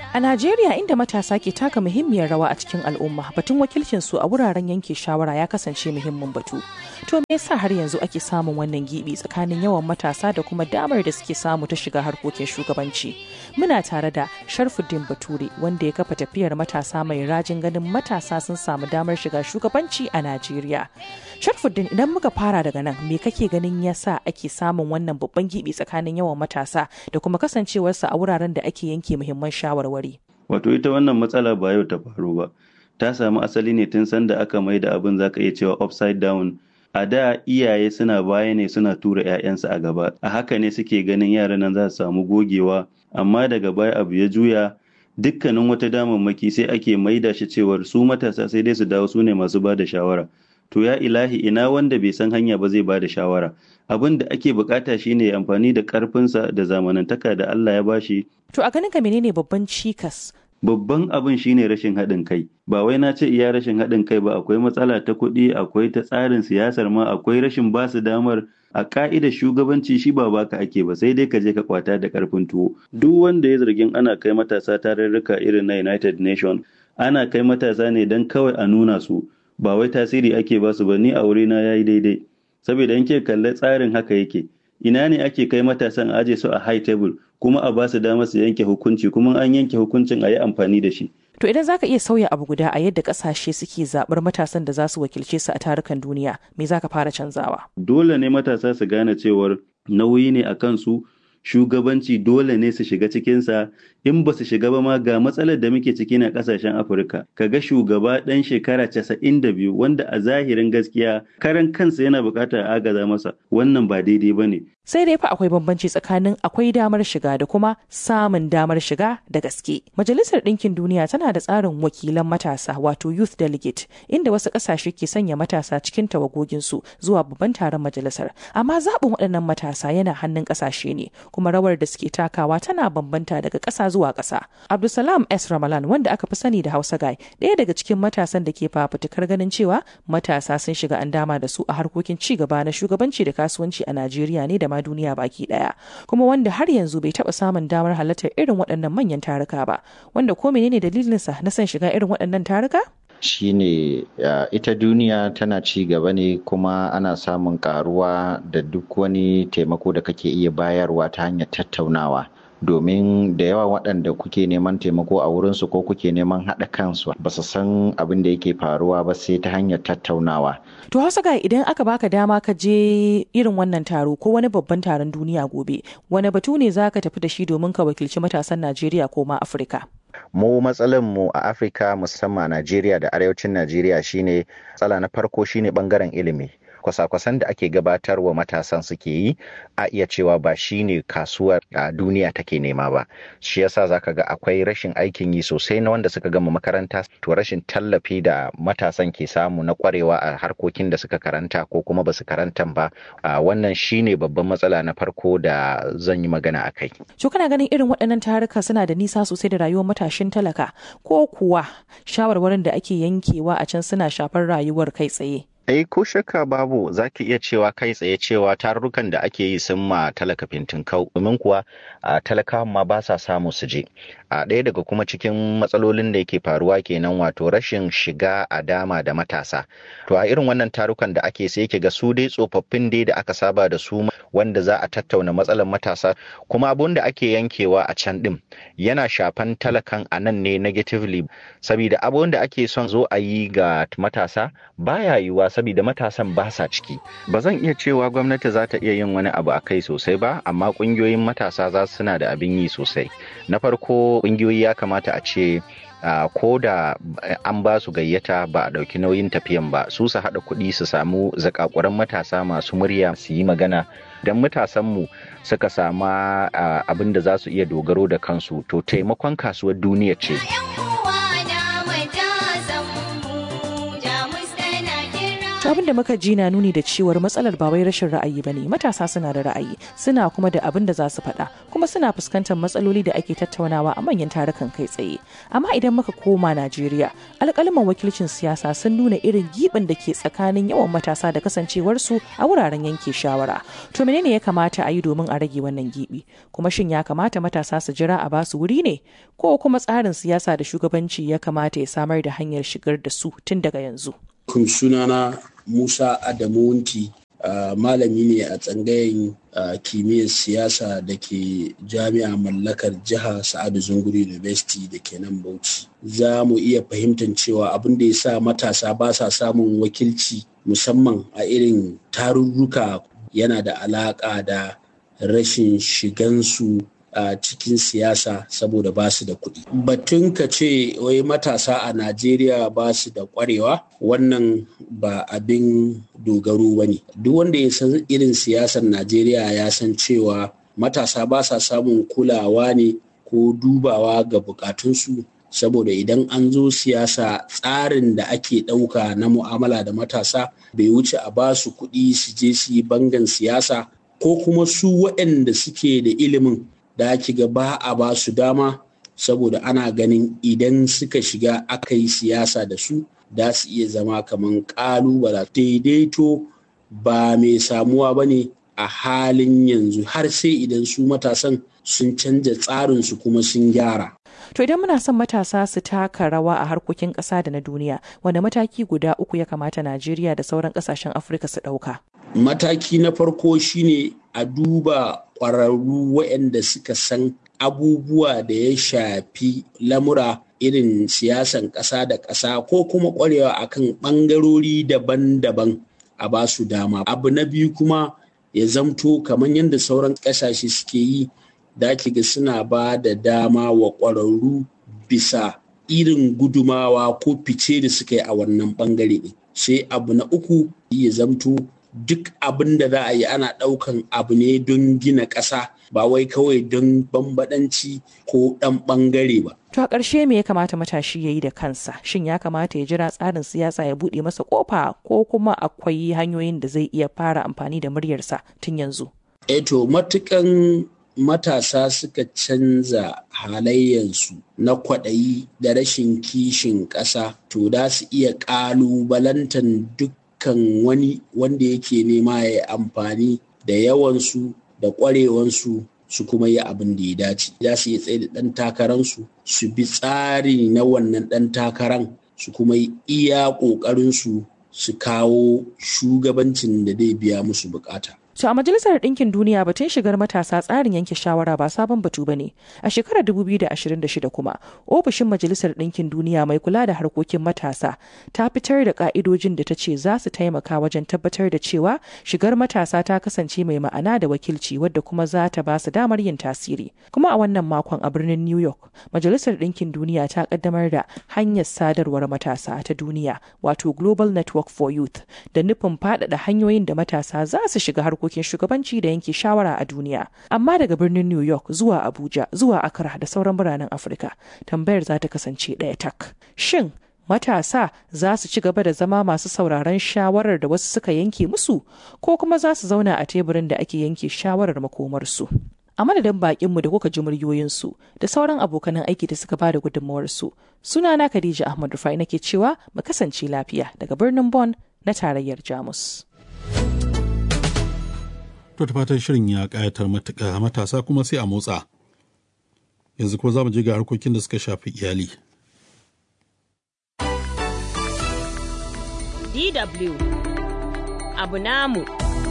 A Najeriya inda matasa ke taka muhimmiyar rawa a cikin al'umma batun wakilcin su a wuraren yanke shawara ya kasance muhimmin batu. To me yasa har yanzu ake samun wannan gibi tsakanin yawan matasa da kuma damar da suke samu ta shiga harkokin shugabanci? Muna tare da Sharfuddin Bature wanda ya kafa tafiyar matasa mai rajin ganin matasa sun samu damar shiga shugabanci a Najeriya. Sharfuddin idan muka fara daga nan me kake ganin yasa ake samun wannan babban gibi tsakanin yawan matasa da kuma kasancewarsa a wuraren da ake yanke muhimman shawarwari? Wato ita wannan matsala ba yau ta faru ba. Ta samu asali ne tun sanda aka mai da abin zaka iya cewa upside down. A da iyaye suna baya ne suna tura 'ya'yansu a gaba. A haka ne suke ganin yaran nan za su samu gogewa. Amma daga baya abu ya juya dukkanin wata damammaki sai ake maida shi cewar su matasa sai dai su dawo su ne masu ba da shawara. To ya ilahi ina wanda bai san hanya ba zai ba da shawara. Abin da ake bukata shine amfani da karfinsa da zamanantaka da Allah ya bashi To a ganin ka menene babban cikas? Babban abin shine rashin haɗin kai. Ba wai na ce iya rashin haɗin kai ba akwai matsala ta kuɗi, akwai ta tsarin siyasar ma, akwai rashin basu damar a ka'idar shugabanci shi ba baka ake ba sai dai ka je ka kwata da karfin tuwo. Duk wanda ya zargin ana kai matasa tarurruka irin na United Nation, ana kai matasa ne don kawai a nuna su, ba wai tasiri ake basu ba ni a wurina yayi daidai. Saboda in ke kalle tsarin haka yake. ina ne ake kai matasan a aje su a high table kuma a ba su damar su yanke hukunci kuma an yanke hukuncin a yi amfani da shi. To idan zaka iya sauya abu guda a yadda kasashe suke zaɓar matasan da za su wakilce su a tarukan duniya, me zaka fara canzawa? Dole ne matasa su gane cewar nauyi ne a kansu shugabanci dole ne su shiga cikinsa in ba su shiga ba ma ga matsalar da muke ciki na kasashen afirka kaga shugaba ɗan shekara casa'in da biyu wanda a zahirin gaskiya karan kansa yana buƙatar agaza masa wannan ba daidai ba ne sai dai fa akwai bambanci tsakanin akwai damar shiga da kuma samun damar shiga da gaske majalisar ɗinkin duniya tana da tsarin wakilan matasa wato youth delegate inda wasu ƙasashe ke sanya matasa cikin tawagoginsu zuwa babban taron majalisar amma zaɓin waɗannan matasa yana hannun ƙasashe ne kuma rawar da suke takawa tana bambanta daga ƙasa zuwa ƙasa. Abdulsalam S. Ramalan wanda aka fi sani da Hausa Guy ɗaya daga cikin matasan da ke fafutukar ganin cewa matasa sun shiga an dama da su a harkokin ci gaba na shugabanci da kasuwanci a Najeriya ne da ma duniya baki ɗaya. Kuma wanda har yanzu bai taɓa samun damar halartar irin waɗannan manyan taruka ba. Wanda ko menene dalilinsa na son shiga irin waɗannan taruka? shine uh, ita duniya tana ci gaba ne kuma ana samun karuwa da duk wani taimako da kake iya bayarwa ta hanyar tattaunawa domin da yawa waɗanda kuke neman taimako a wurinsu ko kuke neman haɗa kansu ba su san abin da yake faruwa ba sai ta hanyar tattaunawa. To hausa ga idan aka baka dama ka je irin wannan taro ko wani babban taron duniya gobe wani batu ne za ka tafi da shi domin ka wakilci matasan Najeriya ko ma Afirka? mu matsalan mu a afirka musamman najeriya da arewacin najeriya shine matsala na farko shine bangaren ilimi kwasa-kwasan da ake gabatarwa matasan suke yi a iya cewa ba shi ne kasuwar a duniya take nema ba shi yasa zaka ga akwai rashin aikin yi sosai na wanda suka gama makaranta to rashin tallafi da matasan ke samu na kwarewa a harkokin da suka karanta ko kuma basu karanta ba wannan shine babban matsala na farko da zan yi magana a kai to kana ganin irin waɗannan taruka suna da nisa sosai da rayuwar matashin talaka ko kuwa shawarwarin da ake yankewa a can suna shafar rayuwar kai tsaye Eh ko shakka babu za ki iya cewa kai tsaye cewa tarurrukan da ake yi sun ma talaka fintinkau domin kuwa a talakawan ma ba sa samu su je. A ɗaya daga kuma cikin matsalolin da yake faruwa kenan wato rashin shiga a dama da matasa. To a irin wannan tarukan da ake sai ga su dai tsofaffin dai da aka saba da su wanda za a tattauna matsalar matasa kuma abun da ake yankewa a can ɗin yana shafan talakan a nan ne negatively saboda abun da ake son zo a yi ga matasa baya yiwuwa saboda matasan ba sa ciki ba zan iya cewa gwamnati za ta iya yin wani abu a kai sosai ba amma kungiyoyin matasa za su suna da abin yi sosai na farko kungiyoyi ya kamata a ce Uh, ko da an ba su gayyata ba a ɗauki nauyin tafiyan ba su su haɗa kuɗi su samu zakakuran matasa masu murya su yi magana don matasanmu suka sama uh, abin da za su iya dogaro da kansu to taimakon kasuwar duniya ce. To To abin da muka ji na nuni da cewar matsalar ba wai rashin ra'ayi bane matasa suna da ra'ayi suna kuma da abin da za su faɗa kuma suna fuskantar matsaloli da ake tattaunawa a manyan tarukan kai tsaye. Amma idan muka koma Najeriya alƙalman wakilcin siyasa sun nuna irin giɓin da ke tsakanin yawan matasa da kasancewarsu a wuraren yanke shawara. To menene ya kamata a yi domin a rage wannan giɓi? Kuma shin ya kamata matasa su jira a basu wuri ne? Ko kuma tsarin siyasa da shugabanci ya kamata ya samar da hanyar shigar da su tun daga yanzu? kun sunana Musa Adamu Wunti uh, malami ne a tsangayen uh, kimiyyar siyasa da ke jami'a mallakar jiha Sa'adu Zunguri University da ke nan Bauchi. Za mu iya fahimtar cewa abin da ya sa matasa ba sa samun wakilci musamman a irin tarurruka yana da alaƙa da rashin shigansu a cikin siyasa saboda ba su da kuɗi. Batun ka ce wai matasa a Najeriya ba su da ƙwarewa wannan ba abin dogaro ba ne. Duk wanda ya san irin siyasar Najeriya ya san cewa matasa ba sa samun kulawa ne ko dubawa ga bukatunsu saboda idan an zo siyasa tsarin da ake ɗauka na mu'amala da matasa bai wuce a ba su kuɗi su je su yi bangan siyasa ko kuma su waɗanda suke da ilimin da ake ga ba a ba su dama saboda ana ganin idan suka shiga aka yi siyasa da su da su iya zama kamar ƙalubala daidaito ba mai samuwa ba ne a halin yanzu har sai idan su matasan sun canja tsarinsu kuma sun gyara To idan muna son matasa su taka rawa a harkokin ƙasa da na duniya, wanda mataki guda uku ya kamata Najeriya da sauran ƙasashen Afirka su ɗauka? Mataki na farko shine a duba ƙwararru waɗanda suka san abubuwa da ya shafi lamura irin siyasan ƙasa da ƙasa ko kuma ƙwarewa akan ɓangarori daban-daban a ba su dama. Abu na biyu kuma ya zamto kamar yadda sauran ƙasashe suke yi da ga suna ba da dama wa ƙwararru bisa irin gudumawa ko fice da suka yi a wannan ɓangare ɗin. Sai abu na uku ya zamto duk abin da za a yi ana ɗaukan abu ne don gina ƙasa ba wai kawai don bambaɗanci ko ɗan ɓangare ba. To a ƙarshe me ya kamata matashi ya yi da kansa? Shin ya kamata ya jira tsarin siyasa ya buɗe masa ƙofa ko kuma akwai hanyoyin da zai iya fara amfani da muryarsa tun yanzu? Eto matukan matasa suka canza halayyansu na kwaɗayi da rashin kishin ƙasa to da su iya ƙalubalantan dukkan wani wanda yake nema ya yi amfani da yawansu da ƙwarewansu su kuma yi abin da ya dace za su iya tsaye da ɗan takararsu su bi tsari na wannan ɗan takaran su kuma yi iya ƙoƙarinsu su kawo shugabancin da zai biya musu bukata To a Majalisar Ɗinkin Duniya batun shigar matasa tsarin yanke shawara ba sabon batu ba ne. A shekarar 2026 kuma, ofishin Majalisar Ɗinkin Duniya mai kula da harkokin matasa ta fitar da ƙa'idojin da ta ce za su taimaka wajen tabbatar da cewa shigar matasa ta kasance mai ma'ana da wakilci wadda kuma za ta ba su damar yin tasiri. Kuma a wannan makon a birnin New York, Majalisar Ɗinkin Duniya ta ƙaddamar da hanyar sadarwar matasa ta duniya, wato Global Network for Youth, da nufin faɗaɗa hanyoyin da matasa za su shiga harkokin harkokin shugabanci da yanke shawara a duniya amma daga birnin new york zuwa abuja zuwa accra da sauran biranen afirka tambayar za ta kasance ɗaya tak shin matasa za su ci gaba da zama masu sauraron shawarar da wasu suka yanke musu ko kuma za su zauna a teburin da ake yanke shawarar makomarsu a madadin bakinmu da kuka ji muryoyinsu da sauran abokanan aiki da suka bada gudunmawarsu sunana khadija ahmad rufai nake cewa mu kasance lafiya daga birnin Bon na tarayyar jamus To ta fatan shirin ya ƙayatar matuƙa matasa kuma sai a motsa. Yanzu kuma za mu je ga harkokin da suka shafi iyali. DW Abu namu.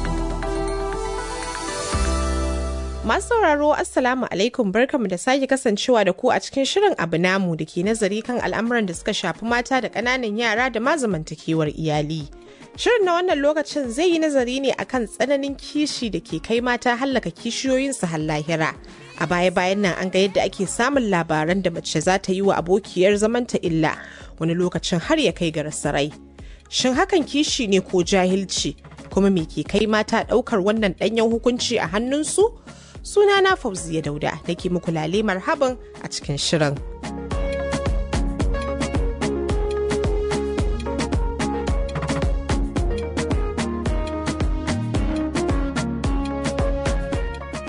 Masu sauraro Assalamu alaikum barkamu da sake kasancewa da ku a cikin shirin abu namu da ke nazari kan al'amuran da suka shafi mata da ƙananan yara da ma zamantakewar iyali. Shirin na wannan lokacin zai yi nazari ne akan tsananin kishi da ke kai mata hallaka kishiyoyinsu har lahira. A baya-bayan nan an ga yadda ake samun labaran da mace za ta yi wa abokiyar zamanta illa wani lokacin har ya kai ga rasarai. Shin hakan kishi ne ko jahilci? Kuma me ke kai mata ɗaukar wannan ɗanyen hukunci a hannunsu? Sunana Fauziya Dauda da ke muku lale marhaban a cikin shirin.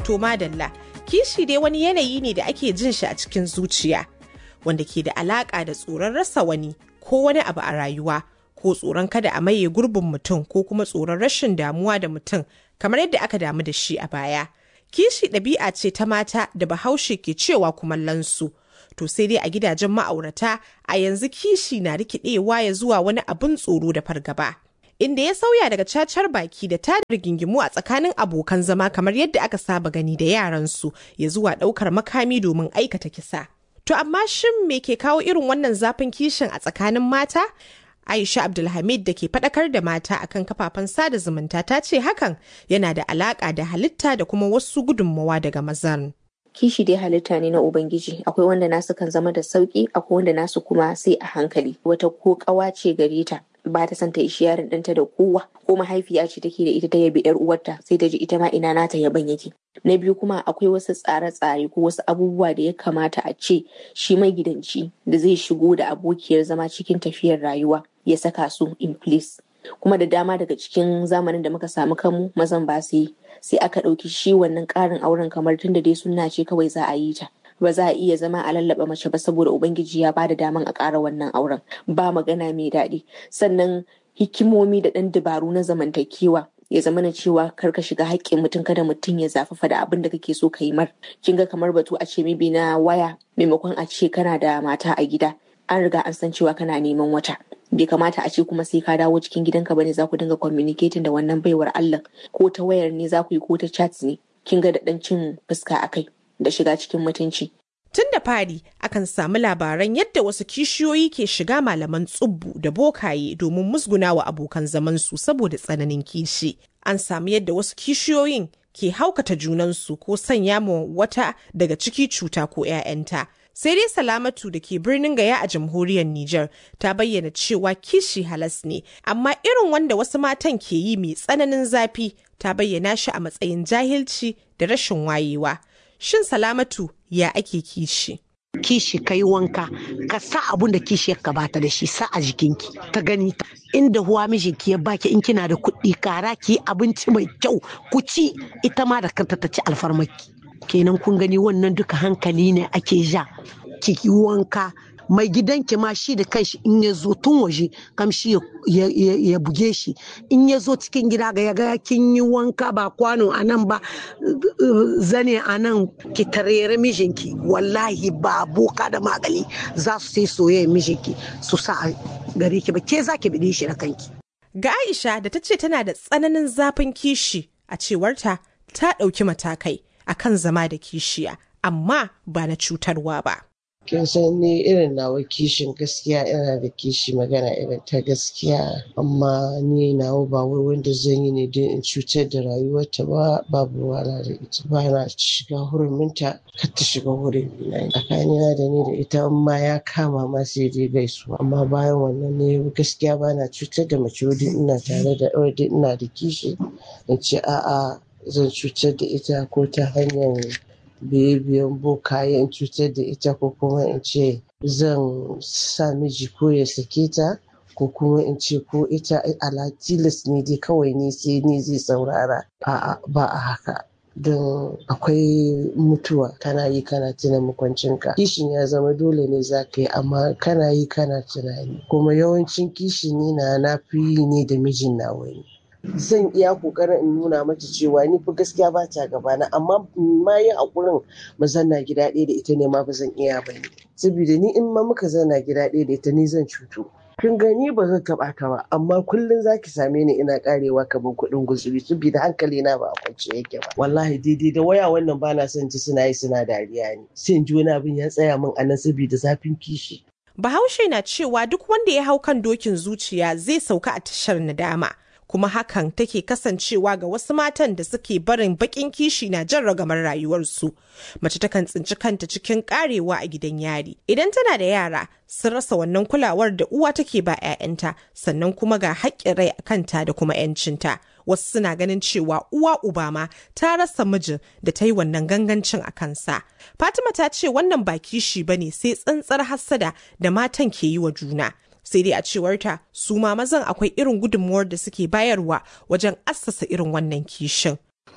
To madalla, kishi dai wani yanayi ne da ake jin shi a cikin zuciya, wanda ke da alaƙa da tsoron rasa wani ko wani abu a rayuwa, ko tsoron kada a maye gurbin mutum ko kuma tsoron rashin damuwa da mutum kamar yadda aka damu da shi a baya. Kishi ɗabi'a ce ta mata da bahaushe ke cewa kumallonsu. To sai dai a gidajen ma'aurata a yanzu kishi na rikidewa ya zuwa wani abin tsoro da fargaba. inda ya sauya daga cacar baki da tada rigingimu a tsakanin abokan zama kamar yadda aka saba gani da yaransu ya zuwa ɗaukar makami domin aikata kisa. To amma shin me ke kawo irin wannan zafin kishin a tsakanin mata? Aisha Abdulhamid da ke faɗakar da mata akan kafafen sada zumunta ta ce hakan yana da alaƙa da halitta da kuma wasu gudunmawa daga mazan. kishi dai halitta ne na ubangiji akwai wanda nasu kan zama da sauki akwai wanda nasu kuma sai a hankali wata ko kawa ce gare ta ba ta son ta ishi yaron ɗanta da kowa ko mahaifiya ce take da ita ta yabi yar uwarta sai ta ji ita ma ina nata yaban yake na biyu kuma akwai wasu tsare-tsare ko wasu abubuwa da ya kamata a ce shi magidanci da zai shigo da abokiyar zama cikin tafiyar rayuwa ya saka su in place kuma da dama daga cikin zamanin da muka samu kanmu mazan ba su yi sai aka ɗauki shi wannan ƙarin auren kamar tun da dai sunna ce kawai za a yi ta ba za a iya zama a lallaba mace ba saboda ubangiji ya bada daman a ƙara wannan auren ba magana mai daɗi sannan hikimomi da ɗan dabaru na zamantakewa ya zama na cewa kar ka shiga haƙƙin mutum kada mutum ya zafafa da abin da kake so ka yi mar kin ga kamar batu a ce mibi na waya maimakon a ce kana da mata a gida an riga an san cewa kana neman wata bai kamata a ce kuma sai ka dawo cikin gidanka bane za ku dinga communicating da wannan baiwar Allah ko ta wayar ne za ku yi ko ta chat ne kin ga da dan cin fuska akai da shiga cikin mutunci Tun da fari akan samu labaran yadda wasu kishiyoyi ke shiga malaman tsubbu da bokaye domin musgunawa abokan zamansu saboda tsananin kishi. An samu yadda wasu kishiyoyin ke haukata junansu ko sanya ma wata daga ciki cuta ko 'ya'yanta. sai dai salamatu da ke birnin gaya a jamhuriyar Nijar ta bayyana cewa kishi halas ne amma irin wanda wasu matan ke yi mai tsananin zafi ta bayyana shi a matsayin jahilci da rashin wayewa shin salamatu ya ake kishi kishi ka yi wanka ka sa abun da kishi ya bata da shi sa a jikinki ta gani ta inda huwa mijinki ya baki in kina da kuɗi kara ki abinci mai kyau ku ci ita ma da kanta ta ci alfarmaki kenan kun gani wannan duka hankali ne ake ja ki wanka mai gidanki ma shi da kanshi in ya zo tun waje kamshi ya buge shi in ya zo cikin gida ga ya ga kin yi wanka ba kwano a nan ba zane a nan ki tarere mijinki wallahi ba boka da magali za su sai soyayya mijinki su sa a gare ki ba ke za ki bide shi da kanki ga Aisha da ta ce tana da tsananin zafin kishi a cewarta ta ɗauki matakai akan zama da kishiya amma ba na cutarwa ba. kin san ni irin nawa kishin gaskiya ina da kishi magana irin ta gaskiya amma ni nawa ba wai wanda zan yi ne don in cutar da rayuwarta ba babu wala da ita ba na shiga huruminta kar ta shiga hurin na tsakanina da ni da ita amma ya kama ma sai dai gaisuwa amma bayan wannan ne gaskiya ba na cutar da mace wadda ina tare da wadda ina da kishi in ce a'a zan cutar da ita ko ta hanyar biye-biyen bokaye in cutar da ita ko kuma in ce zan sa miji ko ya sake ta ko kuma in ce ko ita ala tilas ne dai kawai ne sai ni zai saurara a'a ba a haka don akwai mutuwa kana yi kana tuna makwancinka kishin ya zama dole ne za ka yi amma kana yi kana tunani kuma yawancin kishin ni na na fi yi ne da mijin na wani zan iya kokarin in nuna mata cewa ni fa gaskiya ba ta gabana amma ma yi hakurin mu zanna gida ɗaya da ita ne ma ba zan iya ba ne saboda ni in ma muka zanna gida ɗaya da ita ni zan cutu kin gani ba zan taɓa ta ba amma kullum zaki same ni ina karewa kamar kuɗin guzuri saboda hankali na ba a kwance yake ba wallahi daidai da waya wannan ba na son ji suna yi suna dariya ne sai in ji wani abin ya tsaya min a nan saboda zafin kishi Bahaushe na cewa duk wanda ya hau kan dokin zuciya zai sauka a tashar nadama. kuma hakan take kasancewa ga wasu matan da suke barin bakin kishi na jan ragamar rayuwarsu. Mace takan tsinci kanta cikin karewa a gidan yari. Idan tana da yara sun rasa wannan kulawar da uwa take ba 'ya'yanta sannan kuma ga haƙƙin rai a kanta da kuma 'yancinta. Wasu suna ganin cewa uwa uba ma ta rasa mijin da ta yi wannan gangancin a kansa. Fatima ta ce wannan ba kishi bane sai tsantsar hassada da matan ke yi wa juna. sai dai a cewarta su ma mazan akwai irin gudunmuwar da suke bayarwa wajen assasa irin wannan kishin.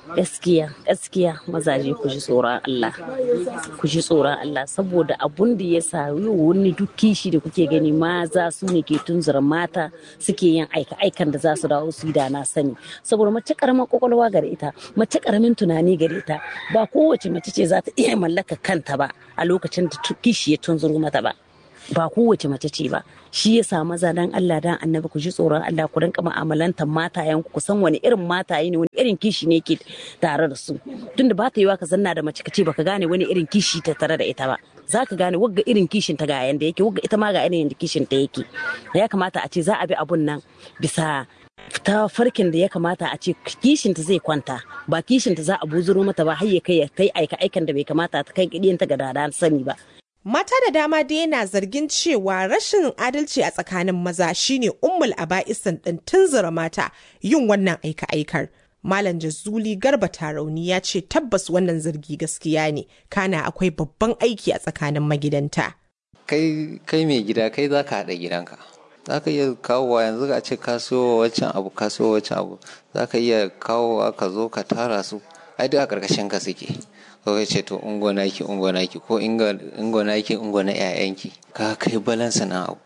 gaskiya gaskiya mazaje ku ji tsoron Allah ku ji tsoron Allah saboda abun da ya sa wani duk kishi da kuke gani maza su ne ke tunzura mata suke yin aika aikan da za su dawo su da na sani saboda mace karamin kwakwalwa gare ita mace karamin tunani gare ta ba kowace mace ce za ta iya mallaka kanta ba a lokacin da kishi ya tunzuru mata ba ba kowace mace ce ba shi ya sa maza dan Allah dan annabi ku ji tsoron Allah ku rinka mu'amalantar matayen ku san wani irin mataye ne wani irin kishi ne ke tare da su tunda ba ta yiwa ka zanna da mace ka ce baka gane wani irin kishi ta tare da ita ba za ka gane wagga irin kishin ta ga yanda yake wagga ita ma ga irin kishin ta yake ya kamata a ce za a bi abun nan bisa ta farkin da ya kamata a ce kishinta zai kwanta ba kishinta za a buzuro mata ba har ya kai ya kai aika aikan da bai kamata ta kai ta ga dada sani ba Mata da dama dai yana zargin cewa rashin adalci a tsakanin maza shine ummul aba'isan ɗin tunzura mata yin wannan aika-aikar. Malam Jazuli Garba Tarauni ya ce tabbas wannan zargi gaskiya ne, kana akwai babban aiki a tsakanin magidanta. Kai kai mai gida kai za ka haɗa gidanka. Za ka iya kawowa yanzu a ce kaso wancan abu kaso wancan abu za ka iya kawowa ka zo ka tara su ai duk a ƙarƙashin ka suke. ko ya ce to ungo naki ungo naki ko ungo naki ungo na ƴaƴanki ka kai balansa na abu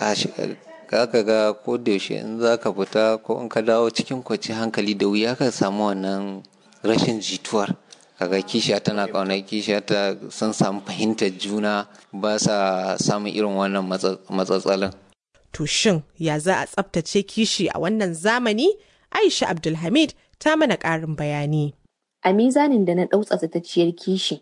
ka ka ga ko da yaushe in za ka fita ko in ka dawo cikin kwaci hankali da wuya ka samu wannan rashin jituwar kaga kishiya tana ƙaunar kishiya ta sun samu fahimtar juna ba sa samun irin wannan matsatsalin To shin ya za a tsabtace kishi a wannan zamani? Aisha Abdulhamid ta mana ƙarin bayani. a mizanin da na ɗau tsaftatacciyar kishi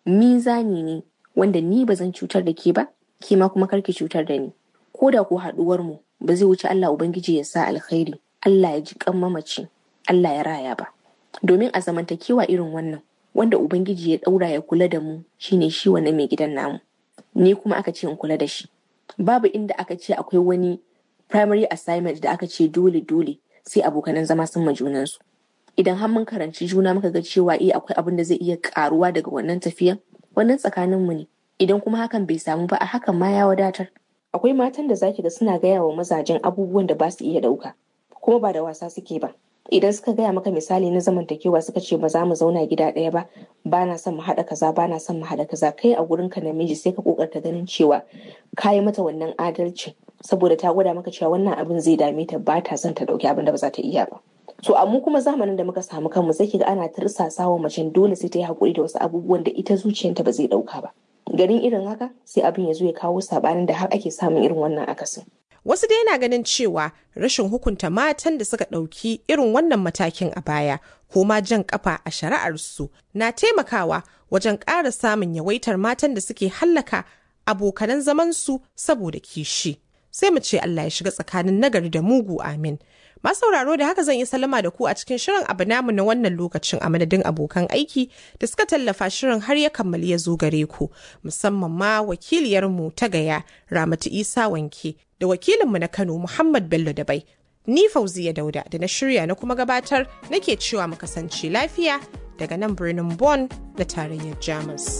mizani ne wanda ni ba zan cutar da ke ba ke ma kuma karki cutar da ni ko da ko haɗuwar mu ba zai wuce Allah ubangiji ya sa alkhairi Allah ya ji kan mamaci Allah ya raya ba domin a zamantakewa irin wannan wanda ubangiji ya ɗaura ya kula da mu shine shi wannan mai gidan namu ni kuma aka ce in kula da shi babu inda aka ce akwai wani primary assignment da aka ce dole dole sai abokanan zama sun ma junansu idan har mun karanci juna muka ga cewa eh akwai abin da zai iya karuwa daga wannan tafiyan wannan tsakanin mu ne idan kuma hakan bai samu ba a hakan ma ya wadatar akwai matan da zaki ga suna gaya wa mazajen abubuwan da ba su iya dauka kuma ba da wasa suke ba idan suka gaya maka misali na zamantakewa suka ce ba za mu zauna gida ɗaya ba ba na son mu haɗa kaza ba na son mu haɗa kaza kai a gurin ka namiji sai ka kokarta ganin cewa ka yi mata wannan adalci saboda ta gwada maka cewa wannan abin zai dame ta ba ta son ta ɗauki abin da ba za ta iya ba so amma kuma zamanin da muka samu kanmu sai kiga ana tirsasa wa macen dole sai ta yi hakuri da wasu abubuwan da ita zuciyarta ba zai dauka ba garin irin haka sai abin ya zo ya kawo sabanin da har ake samun irin wannan akasin Wasu dai na ganin cewa rashin hukunta matan da suka ɗauki irin wannan matakin a baya ko ma jan kafa a shari'arsu na taimakawa wajen ƙara samun yawaitar matan da suke hallaka abokanan zamansu saboda kishi. Sai mu ce Allah ya shiga tsakanin nagari da mugu amin. sauraro da haka zan yi salama da ku a cikin shirin abu namu na wannan lokacin a madadin abokan aiki da suka tallafa shirin har ya kammali ya zo gare ku musamman ma wakiliyarmu ta gaya ramatu isa wanke da wakilinmu na kano muhammad bello dabai ni fauziya dauda da na shirya na kuma gabatar nake cewa mu kasance lafiya daga nan birnin Bonn na tarayyar jamus